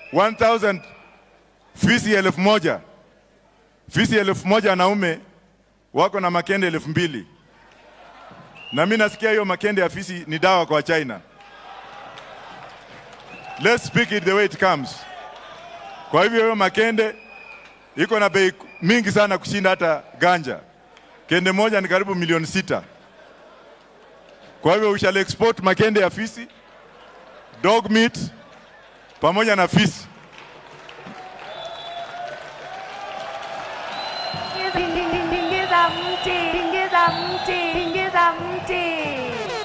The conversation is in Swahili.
1000 fisi elfu moja fisi elfu moja wanaume wako na makende elfu mbili na mi nasikia hiyo makende ya fisi ni dawa kwa China. Let's speak it the way it comes. Kwa hivyo hiyo makende iko na bei mingi sana kushinda hata ganja. Kende moja ni karibu milioni sita. Kwa hivyo we shall export makende ya fisi, dog meat pamoja na fisi. Tingiza mti, tingiza mti, tingiza mti.